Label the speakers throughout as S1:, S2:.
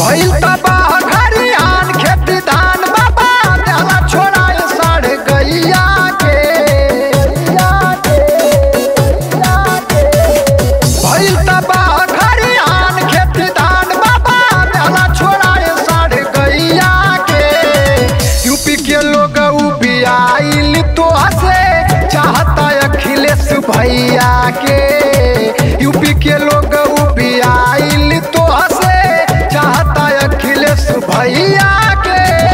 S1: भइल तबाह घरियान खेती धान बाबा देहला छोड़ाए साढ़े गैया के भइल तबाह घरियान खेती धान बाबा देहला छोड़ाए साढ़े गैया के यूपी के लोग उबियाइल तो हसे चाहता अखिलेश भैया के यूपी के लोग उबियाइल तो हसे चाहता अखिलेश भैया के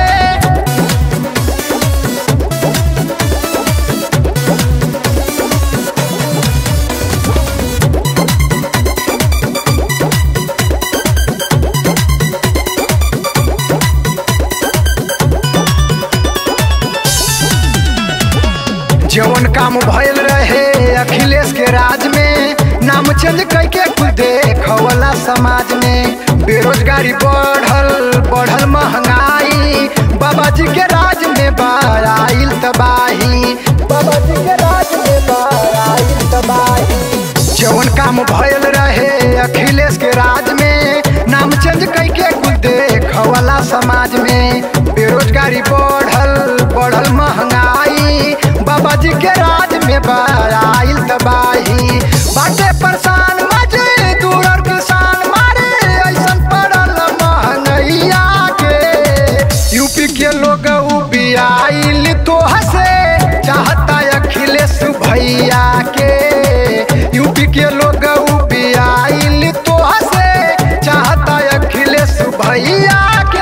S1: जवन काम भइल रहे अखिलेश के राज में नाम चेंज करके कुल देखवला समाज में बेरोजगारी बढ़ल बढ़ल महंगाई बाबा जी के राज में बाराइल तबाही बाबा जी के राज में बाराइल तबाही जवन काम भइल रहे अखिलेश के राज में नाम चेंज करके कुल देखवला समाज में बेरोजगारी बढ़ल बढ़ल महंगाई बाबा जी के राज में बड़ाइल तबाही बाटे परेशान मजदूर और किसान मारे ऐसन पड़ल महंगैया के यूपी के लोग उबियाइल तो हसे चाहता अखिलेश भैया के यूपी के लोग उबियाइल तो हसे चाहता अखिलेश भैया के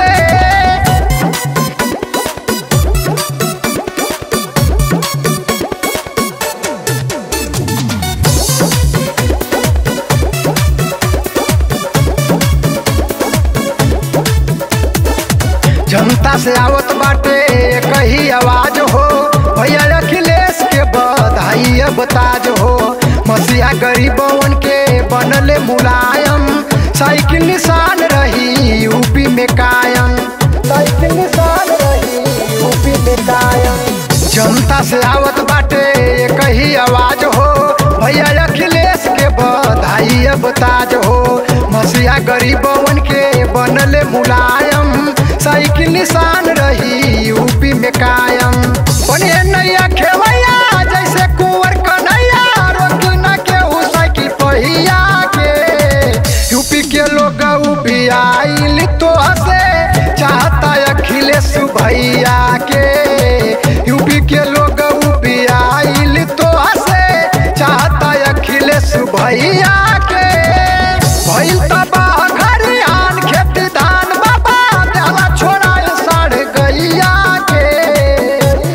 S1: जनता से आवत बाटे कही आवाज हो भैया अखिलेश के बधाई अब ताज हो मसीहा गरीबवन के बनले मुलायम साइकिल निशान रही यूपी में कायम साइकिल निशान रही यूपी में कायम जनता से आवत बाटे कही आवाज हो भैया अखिलेश के बधाई अब ताज हो मसीहा गरीबवन के बनले मुलायम साइकिल निशान रही यूपी में कायम बनिए नैया खेवैया जैसे कुंवर कन्हैया रोकी न केहू साइकिल पहिया के यूपी के लोग उबियाइल तो हसे चाहता अखिलेश भैया के यूपी के लोग उबियाइल तो हसे चाहता अखिलेश भैया के भइल तबाह घरियान खेती धान बाबा देहला छोड़ाए साढ़े गैया के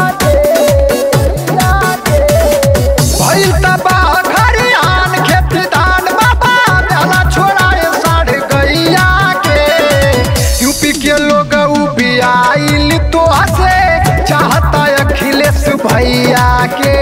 S1: भइल तबाह घरियान खेती धान बाबा देहला छोड़ाए साढ़े गैया के यूपी के लोग उबियाइल तो हसे चाहता अखिलेश भैया के